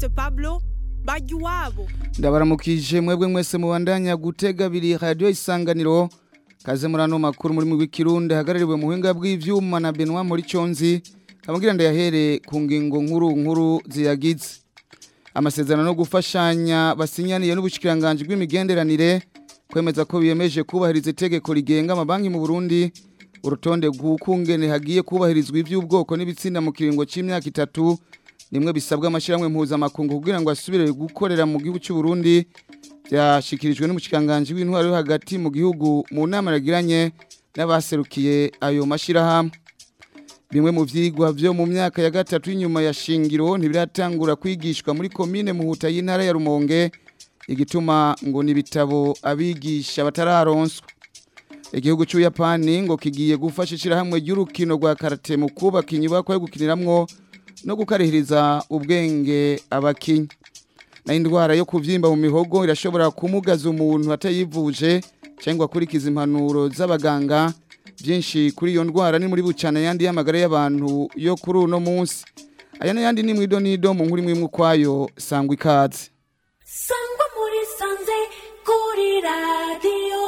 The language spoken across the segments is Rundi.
Blaise Pablo bajya iwabo ndabaramukije mwebwe mwese mubandanya gutega abiri radiyo isanganiro kaze muri ano makuru muri w'ikirundi hagarariwe mu buhinga bw'ivyuma na Benoit muri conzi kamugira ndayahere ku ngingo nkuru nkuru ziyagize amasezerano no gufashanya basinyaniye n'ubushikiranganje bw'imigenderanire kwemeza ko biyemeje kubahiriza itegeko rigenga amabanki mu Burundi urutonde rw'ukungene hagiye kubahirizwa ivy'ubwoko n'ibitsinda mu kiringo c'imyaka itatu nimwe bisabwa amashyirahamwe mpuzamakungu kugira ngo asubire gukorera mu gihugu cy'u Burundi byashikirijwe n'umushikanganje w'intwaro yo hagati mu gihugu mu nama yagiranye n'abaserukiye ayo mashyirahamwe bimwe mu vyigwa vyo mu myaka ya gatatu y'inyuma ya shingiro ntibiratangura kwigishwa muri komine muhuta y'intara ya Rumonge igituma ngo nibitabo abigisha batararonswa igihugu cy'Uyapani ngo kigiye gufasha ishirahamwe ry'urukino rwa karate mu kubaka inyubako yo gukiniramwo no gukarihiriza ubwenge abakinyi na indwara yo kuvyimba mu mihogo irashobora kumugaza umuntu atayivuje cyangwa akurikiza impanuro z'abaganga byinshi kuri iyo ndwara ni muri bucana yandi y'amagara y'abantu yo kuri uno munsi aya n'ayandi ni mwido nido mu nkuru imwe ukwayo sangwa ikaze sangwa muri sanze kuri radiyo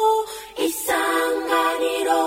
isanganiro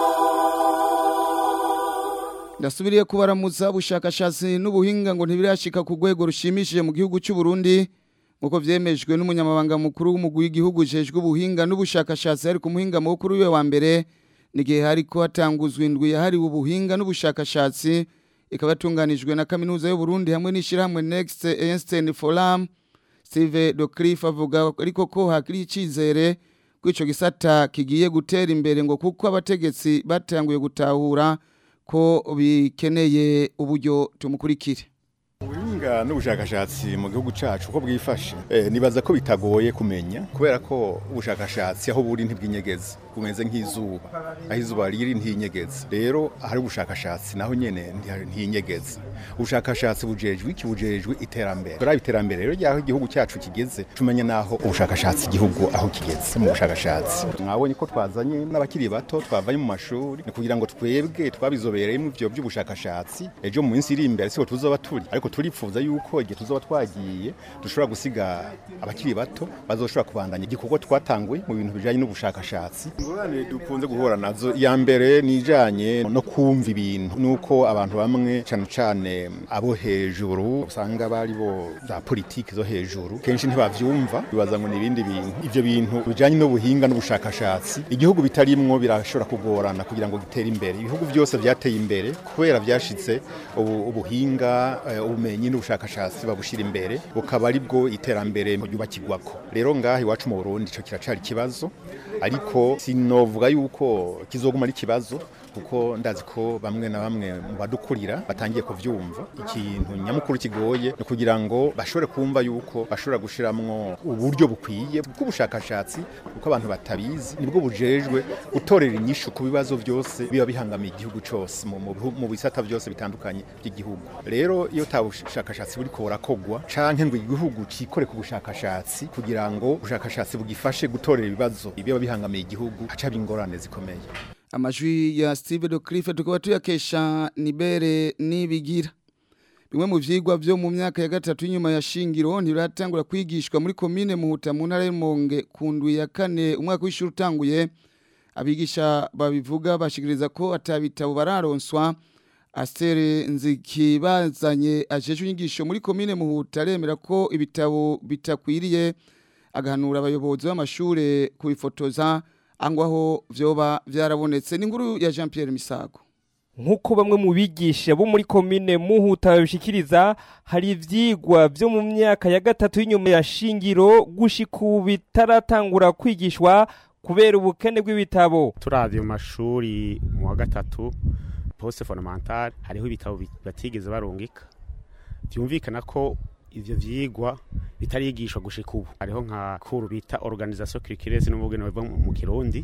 ndasubiriye kubaramutsa ubushakashatsi n'ubuhinga ngo ntibirashika ku rwego rushimishije mu gihugu cy'u Burundi nk'uko vyemejwe n'umunyamabanga mukuru w'umugwi w'igihugu ujejwe ubuhinga n'ubushakashatsi ari ku muhinga mukuru wiwe wa mbere n'igihe hariko hatanguzwa indwi yahariwe ubuhinga n'ubushakashatsi ikaba yatunganijwe na kaminuza y'u Burundi hamwe n'ishirahamwe Next Einstein Forum Steve Docliffe avuga ariko ko hakiri icizere ko ico gisata kigiye gutera imbere ngo kuko abategetsi batanguye gutahura ko bikeneye uburyo tumukurikire ubuhinga n'ubushakashatsi mu gihugu cyacu uko bwifashe eh, nibaza ko bitagoye kumenya kubera ko ubushakashatsi aho buri ntibwinyegeza bumeze nk'izuba aho izuba riri ntinyegeza rero ahari ubushakashatsi naho nyene ntinyegeza ubushakashatsi bujejwe iki bujejwe iterambere kuri iterambere rero ryaho igihugu cyacu kigeze tumenye naho ubushakashatsi igihugu aho kigeze mu bushakashatsi mwabonye ko twazanye n'abakiri bato twavanye mu mashuri ni kugira ngo twebwe twabizobereyemo ivyo by'ubushakashatsi ejo mu minsi iri imbere siko tuzoba turi ariko turipfuza yuko igihe tuzoba twagiye dushobora gusiga abakiri bato bazoshobora kubandanya igikorwa twatanguye mu bintu bijanye n'ubushakashatsi ingorane dukunze guhura nazo iya mbere ni ijanye no kumva ibintu nuko abantu bamwe cane cane abo hejuru usanga bari bo za politiki zo hejuru kenshi ntibavyumva bibaza ngo ni ibindi bintu ivyo bintu bijanye n'ubuhinga n'ubushakashatsi igihugu bitarimwo birashobora kugorana kugira ngo gitere imbere ibihugu byose vyateye imbere kubera vyashitse ubu, ubuhinga uh, ubumenyi n'ubushakashatsi babushira imbere bukaba ari bwo iterambere ryubakirwako rero ngaha iwacu mu Burundi ico kiracari ikibazo ariko sinovuga yuko kizoguma ari ikibazo kuko ndazi ko bamwe na bamwe mu badukurira batangiye kuvyumva ikintu nyamukuru kigoye ni kugira ngo bashobore kumva yuko bashobora gushiramwo uburyo bukwiye bw'ubushakashatsi kuko abantu batabizi nibwo bujejwe gutorera inyishu ku bibazo byose biba bihangamiye igihugu cyose mu bisata byose bitandukanye by'igihugu rero iyo ta bushakashatsi buriko burakogwa canke ngo igihugu cikore ku bushakashatsi kugira ngo ubushakashatsi bugifashe gutorera ibibazo biba bihangamiye igihugu haca ingorane zikomeye amajwi ya Steve Docliffe tukaba tuyakesha nibere nibigira bimwe mu vyigwa vyo mu myaka ya gatatu inyuma ya shingiro ntiratangura kwigishwa muri komine muhuta mu ntara y'Umonge ku ndwi ya kane umwaka w'ishuri utanguye abigisha babivuga bashikiriza ko atabitabo bararonswa Astere Nzikibazanye ajeje inyigisho muri komine muhuta aremera ko ibitabo bitakwiriye agahanura abayobozi b'amashure kubifotoza angwaho vyoba vyarabonetse n'inkuru ya Jean Pierre Misago nk'uko bamwe mu bigisha bo muri komine muhuta babishikiriza hari ivyigwa vyo mu myaka ya gatatu y'inyuma ya shingiro gushika ubu bitaratangura kwigishwa kubera ubukene bw'ibitabo turavye mu mashuri mu wa gatatu poste fondamentale hariho ibitabo batigeze barungika vyumvikana ko ivyo vyigwa bitarigishwa gushika ubu hariho nka kuru bita organisation culturelle n'ubugene biva mu kirundi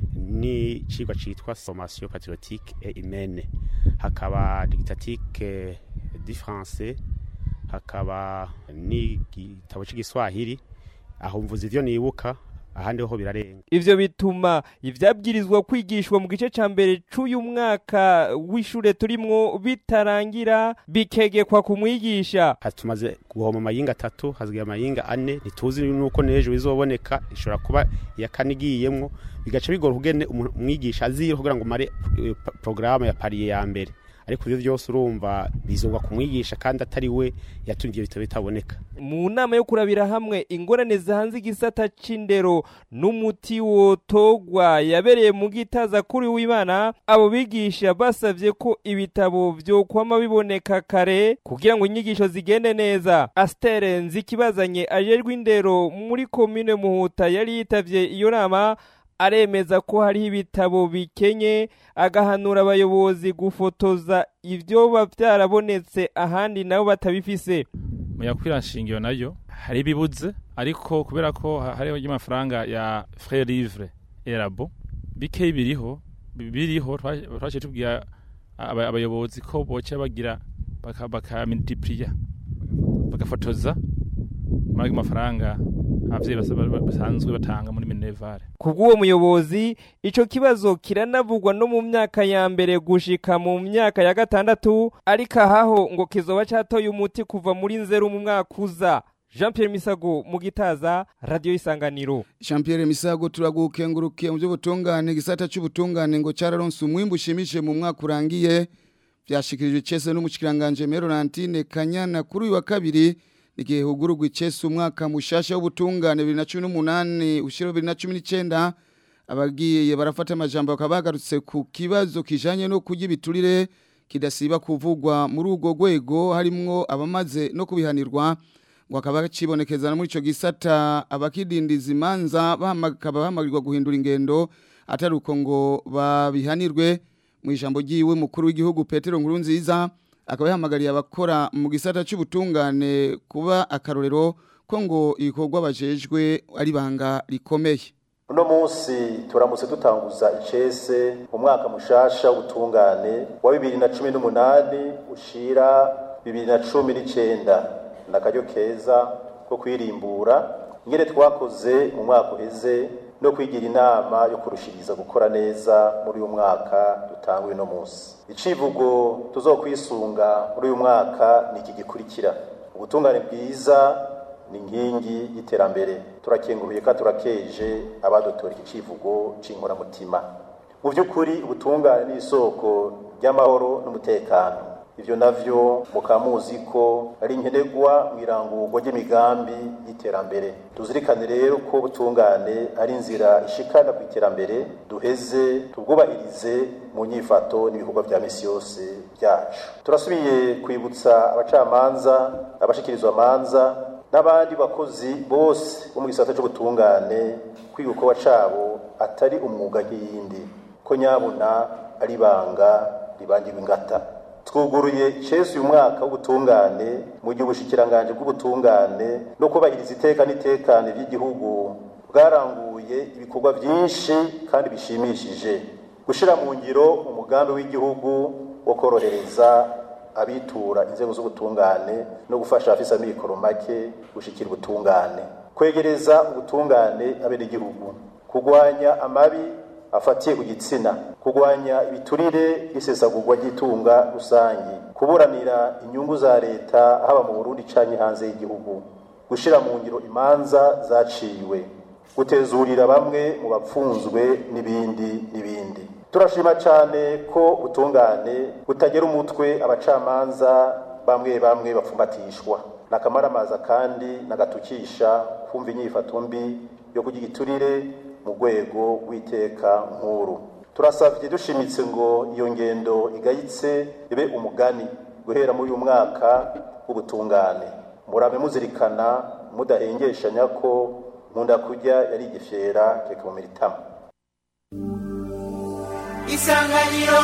ni cigwa citwa formation patriotique et humaine hakaba dictatique du français hakaba n'igitabo c'igiswahili aho mvuze ivyo nibuka ahandi ho birarenga ivyo bituma ivyabwirizwa kwigishwa mu gice ca mbere c'uyu mwaka w'ishure turimwo bitarangira bikegekwa ku mwigisha Ha- tumaze guhoma amayinga atatu hasigaye amayinga ane ntituzi nuko n'ejo bizoboneka ishobora kuba iya kane igiyemwo bigaca bigora kugene umuntu- umwigisha azira kugira ngo mare eh, pa- porogaramu ya pariye ya mbere ariko ivyo vyose urumva bizogwa ku mwigisha kandi atari we yatumye ivyo bitabo bitaboneka mu nama yo kurabira hamwe ingorane zihanze igisata c'indero n'umuti wotogwa yabereye mu gitaza kuri w'imana abo bigisha basavye ko ibitabo vyokwama biboneka kare kugira ngo inyigisho zigende neza astere nzikibazanye ajejwe indero muri komine muhuta yari yitavye iyo nama aremeza ko hariho ibitabo bikenye agahanura abayobozi gufotoza ivyoba vyarabonetse ahandi nabo batabifise mu yakwira nshingiro nayo hari ibibuze ariko kubera ko ha- hariho y'amafaranga ya frais livre erabo bikeyi biriho bi- biriho twa- twaciye tubwira aba- abayobozi ko boca bagira baka- bakamultiplier bagafotoza muri ayo mafaranga abavyeyi basa- ba- basanzwe batanga muri minevare kubw'uwo muyobozi ico kibazo kiranavugwa no mu myaka ya mbere gushika mu myaka ya gatandatu ariko ahaho ngo kizoba catoye umuti kuva muri nzeru mu mwaka uza jean pierre misago mu gitaza radiyo isanganiro Jean Pierre Misago turagukengurukiye mu by'ubutungane gisata cy'ubutungane ngo cyararonse umwimbu ushimishije mu mwaka urangiye byashikirijwe cese n'umushikiranganje Merolantine Kanyana kuri uyu wa kabiri igihe hugurugwa icese umwaka mushasha w'ubutungane 2018 ushiro 2019 abagiye barafata amajambo bakaba bagarutse ku kibazo kijanye no kurya ibiturire kidasiba kuvugwa muri urwo rwego harimwo abamaze no kubihanirwa ngo akaba kibonekeza no muri ico gisata abakidindiza imanza bakaba bahamagirirwa guhindura ingendo atari uko ngo babihanirwe mu ijambo ry'iwe mukuru w'igihugu Petero Nkurunziza akaba yahamagariye abakora mu gisata cy'ubutungane kuba akarorero ko ngo ibikorwa bajejwe ari banga rikomeye uno munsi turamutse dutanguza icese umwaka mushasha w'ubutungane wa bibiri na cumi n'umunani ushira bibiri na cumi n'icenda ni akaryo keza ko kwirimbura ingene twakoze mu mwaka uheze no kwigira inama yo kurushiriza gukora neza muri uyu mwaka dutanguye uno munsi icivugo tuzokwisunga muri uyu mwaka ni iki gikurikira ubutungane bwiza ni inkingi y'iterambere turakenguruye kandi turakeje abadutora iki civugo c'inkoramutima mu by'ukuri ubutungane ni isoko ry'amahoro n'umutekano ivyo navyo mukaba muzi ko ari nkenerwa mu irangurwa ry'imigambi y'iterambere tuzirikane rero ko ubutungane ari inzira ishikana ku iterambere duheze tubwubahirize mu nyifato n'ibikorwa vya misi yose byacu turasubiye kwibutsa abacamanza abashikirizwa amanza n'abandi bakozi bose bo mu gisata c'ubutungane kwiga uko cabo atari umwuga nk'iyindi ko nyabuna ari ibanga ribangirwa ingata twuguruye icesi uyu mwaka w'ubutungane mu gihe ubushikiranganje bw'ubutungane no kubahiriza iteka n'itekane ry'igihugu bwaranguye ibikorwa byinshi kandi bishimishije gushira mu ngiro umugambi w'igihugu wo korohereza abitura inzego z'ubutungane no gufasha abafise amikoro make gushikira ubutungane kwegereza ubutungane abenegihugu kurwanya amabi afatiye ku gitsina kurwanya ibiturire n'isesagurwa ry'itunga rusange kuburanira inyungu za leta haba mu burundi canke hanze y'igihugu gushira mu ngiro imanza zaciwe gutezurira bamwe mu bapfunzwe n'ibindi n'ibindi turashima cyane ko ubutungane butagera umutwe abacamanza bamwe bamwe bapfumbatishwa nakamaramaza kandi nagatukisha kumva inyifato mbi yo kugira igiturire mu rwego rw'iteka nkuru turasabye dushimitse ngo iyo ngendo igayitse ibe umugani guhera muri uyu mwaka w'ubutungane murabe muzirikana mudahengeshanya ko nkunda kurya yari igifyera reka mu miritama isanganiro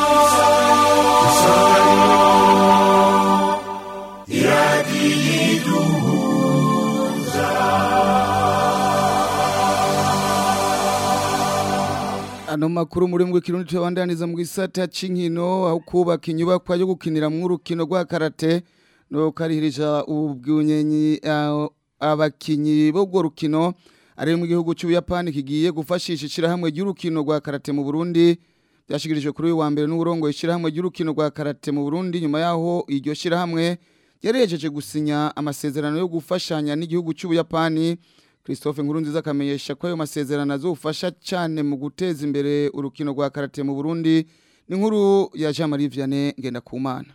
ano makuru muri mwe kirundi tubandaniza mu gisata c'inkino aho kubaka inyubakwa yo gukinira mu rukino rwa karate no karihirija ubwunyenyi abakinyi bo rukino ari mu gihugu cy'Ubuyapani kigiye gufashisha ishirahamwe ry'urukino rwa karate mu Burundi byashikirijwe kuri uyu wa mbere n'uburongo ishirahamwe ry'urukino rwa karate mu Burundi nyuma yaho iryo shirahamwe yarejeje gusinya amasezerano yo gufashanya n'igihugu cy'Ubuyapani Christophe Nkurunziza akamenyesha ko ayo masezerano azofasha cyane mu guteza imbere urukino rwa karate mu Burundi ni nkuru ya Jean Marie Vianney Ngendakumana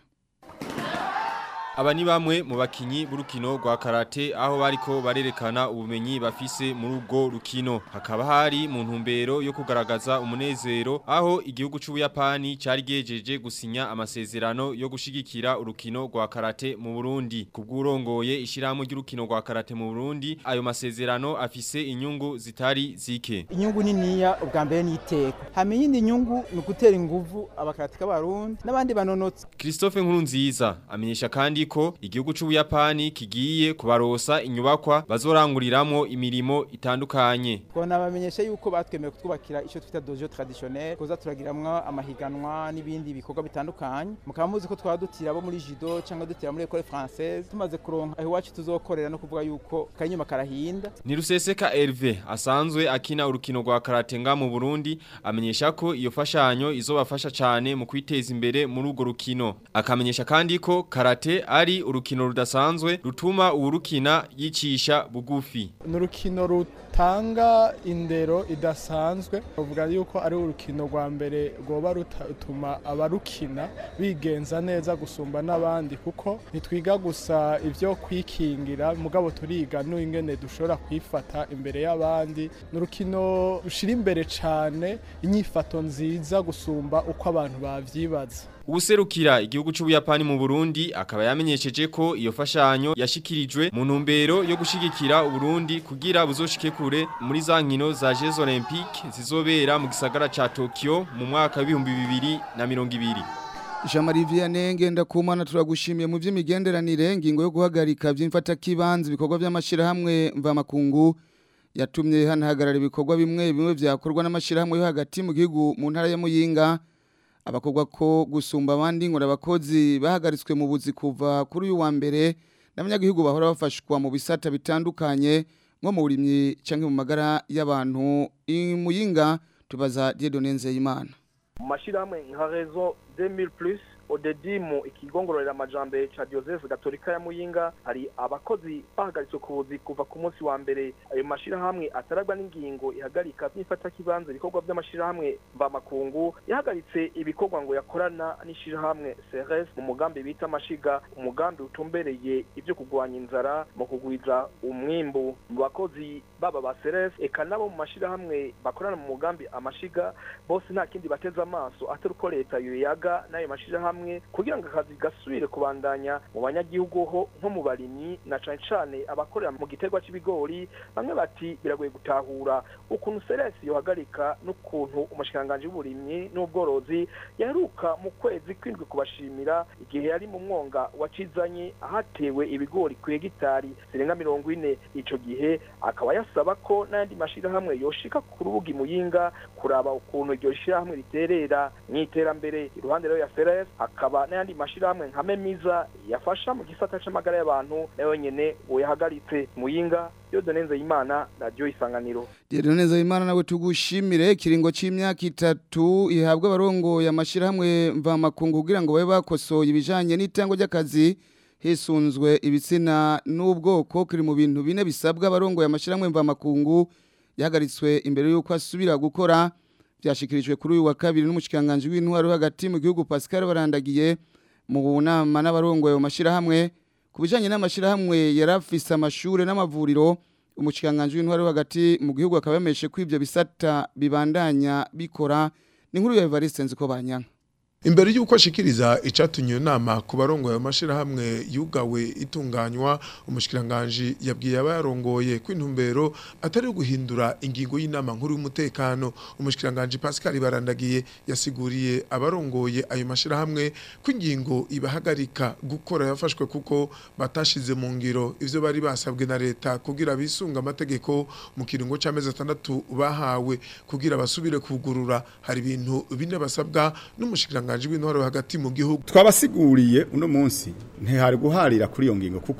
Aba ni bamwe mu bakinyi b'urukino rwa karate aho bariko barerekana ubumenyi bafise muri ubwo rukino hakaba hari mu ntumbero yo kugaragaza umunezero aho igihugu c'Ubuyapani cari gejeje gusinya amasezerano yo gushigikira urukino rwa karate mu Burundi kubw'urongoye ishirahamwe ry'urukino rwa karate mu Burundi ayo masezerano afise inyungu zitari zike inyungu niniya ubwa mbere n'iteka hama iyindi nyungu ni ugutera inguvu abakaratika b'abarundi n'abandi banonotsi Christophe Nkurunziza amenyesha kandi ko igihugu c'Ubuyapani kigiye kubarosa inyubakwa bazoranguriramwo imirimo itandukanye twona bamenyesha yuko batwemeye kutwubakira ico twita dojo traditionnel koza turagiramwo amahiganwa n'ibindi bikorwa bitandukanye mukaba muzi ko twaba dutira abo muri judo cyangwa dutira muri école française tumaze kuronka aho iwacu tuzokorera no kuvuga yuko kanyuma karahinda Ni Ruseseka Hervé asanzwe akina urukino rwa karate nga mu Burundi amenyesha ko iyo fashanyo izobafasha cyane mu kwiteza imbere muri urwo rukino akamenyesha kandi ko karate ari urukino rudasanzwe rutuma uwurukina yicisha bugufi ni urukino rutanga indero idasanzwe bavuga yuko ari urukino rwa mbere rwoba rutuma abarukina bigenza neza gusumba n'abandi kuko ntitwiga gusa ibyo kwikingira mugabo turiga n'ingene dushobora kwifata imbere y'abandi ni urukino rushira imbere cyane inyifato nziza gusumba uko abantu bavyibaza Ubuserukira igihugu c'Ubuyapani mu Burundi akaba yamenyesheje ko iyo fashanyo yashikirijwe mu ntumbero yo gushigikira Uburundi kugira buzoshike kure muri za nkino za Jeux Olympiques zizobera mu gisagara ca Tokyo mu mwaka w'ibihumbi bibiri na mirongo ibiri. Jean Marie Vianney Ngendakumana turagushimiye mu vy'imigenderanire ngingo yo guhagarika vy'imfata kibanza ibikorwa by'amashirahamwe mva makungu yatumye hanahagarara ibikorwa bimwe bimwe vyakorwa n'amashirahamwe yo hagati mu gihugu mu ntara ya Muyinga abakorwa ko gusumba abandi ngo abakozi bahagaritswe mu buzi kuva kuri uyu wa mbere n'abanyagihugu bahora bafashwa mu bisata bitandukanye nko mu burimyi cyangwa mu magara y'abantu imuyinga tubaza Dieudonne Nzeyimana mu mashyirahamwe nka rezo 2000 plus odedimu ikigongororera amajambere ca Joseph Gatolika ya Muyinga hari abakozi bahagaritswe ku buzi kuva ku munsi wa mbere ayo mashirahamwe ataragwa n'ingingo ihagarika byifata kibanza ibikorwa by'amashirahamwe mvamakungu yahagaritse ibikorwa ngo yakorana n'ishirahamwe CRS mu mugambi bita amashiga umugambi utumbereye ibyo kugwanya inzara mu kugwiza umwimbu mu bakozi baba ba CRS eka nabo mu mashirahamwe bakorana mu mugambi amashiga bose nta kindi bateze amaso atari uko leta yoyaga n'ayo mashirahamwe hamwe kugira ngo akazi gasubire kubandanya mu banyagihugu ho nko mu barimyi na cane cane abakorera mu giterwa c'ibigori bamwe bati biragoye gutahura ukuntu seresi yohagarika n'ukuntu umushikanganje w'uburimyi n'ubworozi yaheruka mu kwezi kwindwi kubashimira igihe yari mu mwonga wacizanye ahatewe ibigori ku hegitari zirenga mirongo ine ico gihe akaba yasaba ko n'ayandi mashirahamwe yoshika ku rubuga imuyinga kuraba ukuntu iryo shirahamwe riterera mw'iterambere iruhande rero ya seres akaba n'ayandi mashirahamwe nka memiza yafasha mu gisata c'amagara y'abantu nayo nyene uyahagaritse muyinga Dieudonne Nzeyimana radio isanganiro Dieudonne Nzeyimana nawe tugushimire kiringo c'imyaka itatu ihabwa abarongo ya mashirahamwe mva makungu kugira ngo babe bakosoye ibijanye n'itango ry'akazi hisunzwe ibitsina n'ubwoko kiri mu bintu bine bisabwa abarongo ya mashirahamwe mva makungu yahagaritswe imbere y'uko asubira gukora byashikirijwe kuri uyu wa kabiri n'umushikanganje w'intwaro hagati mu gihugu Pascal barandagiye mu nama n'abarongoye mu mashirahamwe kubijanye n'amashirahamwe yarafise amashure n'amavuriro umushikanganje w'intwaro hagati mu gihugu akabameshe ko ivyo bisata bibandanya bikora ni nkuru ya Evariste nziko banyanka Imbere yuko ashikiriza icatunye nama ku barongo ayo mashirahamwe yugawe itunganywa umushikiranganje yabwiye abarongoye kwintumbero atari guhindura ingingo y'inama nkuru y'umutekano umushikiranganje Pascal Barandagiye yasiguriye abarongoye ayo mashirahamwe kwingingo ibahagarika gukora yafashwe kuko batashize mu ngiro ivyo bari basabwe na leta kugira bisunga amategeko mu kiringo c'amezi atandatu bahawe kugira basubire kugurura hari ibintu bine basabwa n'umushikiranganje w'intwaro hagati mu gihugu twabasiguriye uno munsi ntihari guharira kuri iyo ngingo kuko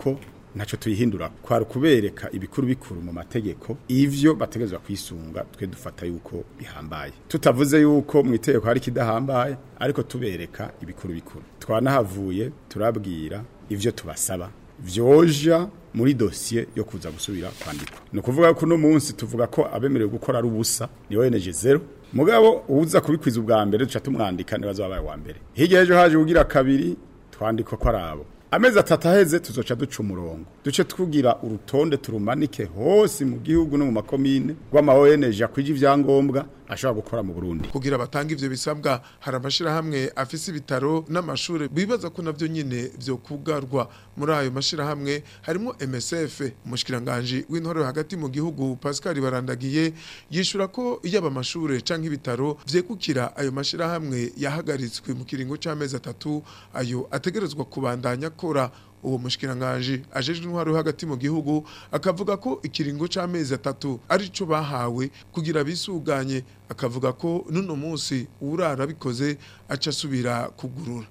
ntacyo tuyihindura kwari kubereka ibikuru bikuru mu mategeko ivyo bategerezwa kwisunga twe dufata yuko bihambaye tutavuze yuko mu itegeko hari kidahambaye ariko tubereka ibikuru bikuru twanahavuye turabwira ivyo tubasaba vyoja muri dosiye yo kuza gusubira kwandikwa ni ukuvuga ko uno munsi tuvuga ko abemerewe gukora ari ubusa ni ONG zero mugabo uza kubikwiza ubwa mbere duca tumwandika nibazo wabaye wa mbere hirya ejo haje ugira kabiri twandikwa ko arabo amezi atatu aheze tuzoca duca umurongo duce twugira urutonde turumanike hose mu gihugu no mu makomine rw'ama ONG akwije ivyangombwa ashobora gukora mu Burundi kugira batanga ivyo bisabwa hari amashirahamwe afise ibitaro n'amashure bibaza ko navyo nyine vyo kugarwa muri ayo mashirahamwe harimo MSF umushikiranganje w'intore hagati mu gihugu Pascal Barandagiye yishura ko yaba amashure canke ibitaro vyekukira ayo mashirahamwe yahagaritswe mu kiringo c'amezi atatu ayo ategerezwa kubandanya akora uwo mushikiranganje ajejwe intwaro hagati mu gihugu akavuga ko ikiringo c'amezi atatu arico bahawe kugira bisuganye akavuga ko nuno munsi urara bikoze aca asubira kugurura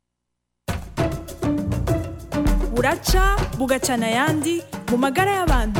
buraca bugacana ayandi mu magara y'abantu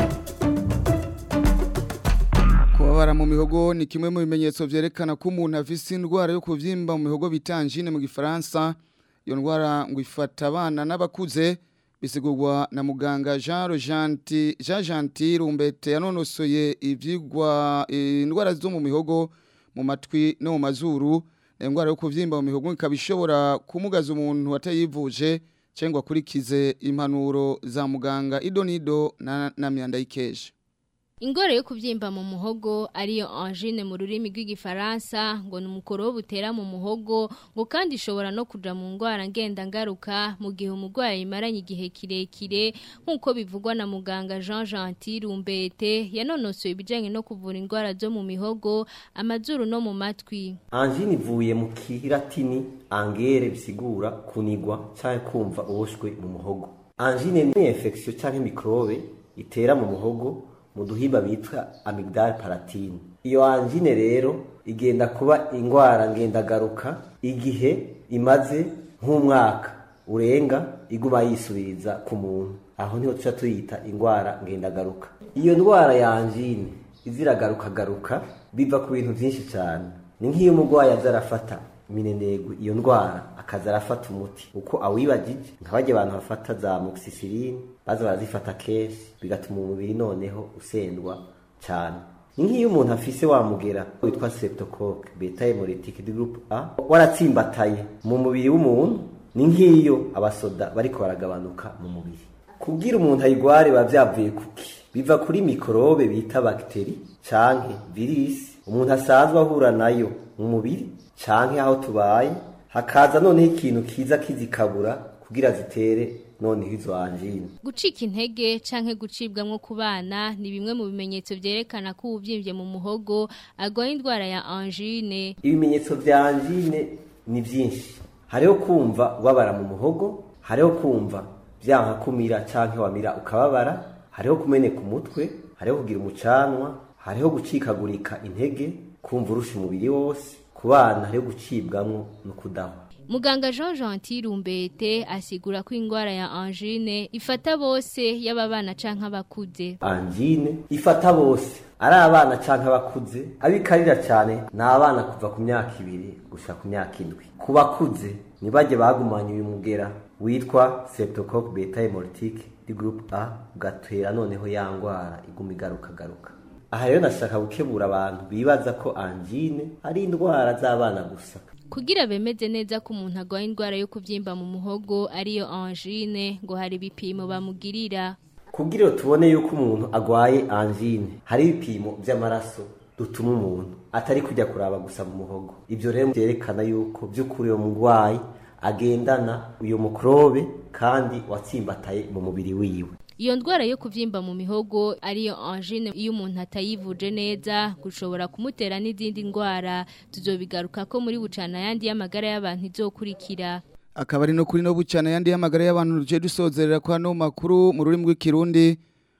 kubabara mu mihogo ni kimwe mu bimenyetso vyerekana ko umuntu afise indwara yo kuvyimba mu mihogo bita angine mu gifaransa iyo ndwara ngo ifata abana n'abakuze bisigurwa na muganga Jean Rojanti Jean Gentil Rumbete yanonosoye ivyigwa indwara zo mu mihogo mu matwi no mu mazuru indwara yo kuvyimba mu mihogo ikaba ishobora kumugaza umuntu atayivuje cyangwa kurikize impanuro za muganga idonido na, na myanda ikeje Ingore yo kuvyimba mu muhogo ariyo angine mu rurimi rw'igifaransa ngo ni umukoro butera mu muhogo ngo kandi ishobora no kuja mu ngwara ngenda ngaruka mu gihe umurwayi imaranye igihe kirekire nk'uko bivugwa na muganga Jean Gentil Rumbete yanonosoye ibijanye no kuvura ingwara zo mu mihogo amazuru no mu matwi angine ivuye mu kiratini angere bisigura kunigwa canke kumva uboshwe mu muhogo angine ni infection canke microbe itera mu muhogo mu duhimba bitwa amygdale palatine iyo angine rero igenda kuba ingwara ngendagaruka igihe imaze nk'umwaka urenga iguma yisubiriza ku muntu aho niho tuca tuyita ingwara ngendagaruka iyo ndwara ya angine iziragaruka garuka biva ku bintu byinshi cyane ni nk'iyo umurwayi aza arafata minenegwe iyo ndwara akaza arafata umuti uko awibagije nk'abajya abantu bafata za moxicilline baza barazifata kenshi bigatuma umubiri noneho usendwa cyane ni nk'iyo umuntu afise wamugera witwa streptocoque beta hemolytic du groupe A waratsimbataye mu mubiri w'umuntu ni nk'iyo abasoda bariko baragabanuka mu mubiri kubwira umuntu ayigware biba byavuye kuki biva kuri mikorobe bita bagiteri canke virisi umuntu asanzwe ahura nayo mu mubiri canke aho tubaye hakaza noneho ikintu kiza kizikabura kugira zitere noneho izo angine gucika intege canke gucibwamwo ku bana ni bimwe mu bimenyetso vyerekana ko ubuvyimbye mu muhogo agwaye indwara ya angine ibimenyetso vya angine ni vyinshi hariho kumva ubabara mu muhogo hariho kumva vyanka kumira canke wamira ukababara hariho kumeneka umutwe hariho kugira umucanwa hariho gucikagurika intege kumva urusha umubiri wose ku bana hariho gucibwamwo no kudahwa Muganga Jean Gentil Rumbete asigura ko ingwara ya angine ifata bose yaba bana canke abakuze. angine ifata bose ari abana canke abakuze abikarira cyane ni abana kuva ku myaka ibiri gushika ku myaka indwi ku bakuze nibajye bagumanye uyu mugera witwa streptocoque beta hemolytic du groupe A ugatera noneho ya ngwara iguma igaruka garuka aha rero nashaka gukebura abantu bibaza ko angine ari indwara z'abana gusa Kugira bemeze neza ko umuntu agwaye indwara yo kuvyimba mu muhogo ariyo angine ngo hari ibipimo bamugirira. kugira tubone yuko umuntu agwaye angine hari ibipimo by'amaraso dutuma umuntu atari kujya kuraba gusa mu muhogo ibyo rero byerekana yuko by'ukuri uwo murwayi agendana uyu mukorobe kandi watsimbataye mu mubiri wiwe Iyo ndwara yo kuvyimba mu mihogo ariyo angine iyo umuntu atayivuje neza gushobora kumutera n'izindi ndwara tuzobigaruka ko muri bucana yandi y'amagara y'abantu izokurikira. akaba ari no kuri no bucana yandi y'amagara y'abantu ruje dusozerera kwa no makuru mu rurimi rw'ikirundi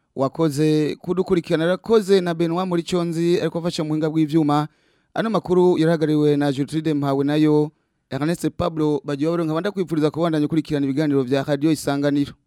wakoze kudukurikirana rakoze na Benoit muri conzi ariko afasha mu hinga bw'ivyuma ano makuru yarahagariwe na Gertrude Mpawe nayo Ernest Pablo bagiye baronka banda kwipfuriza kubandanya kurikirana ibiganiro vya Radio Isanganiro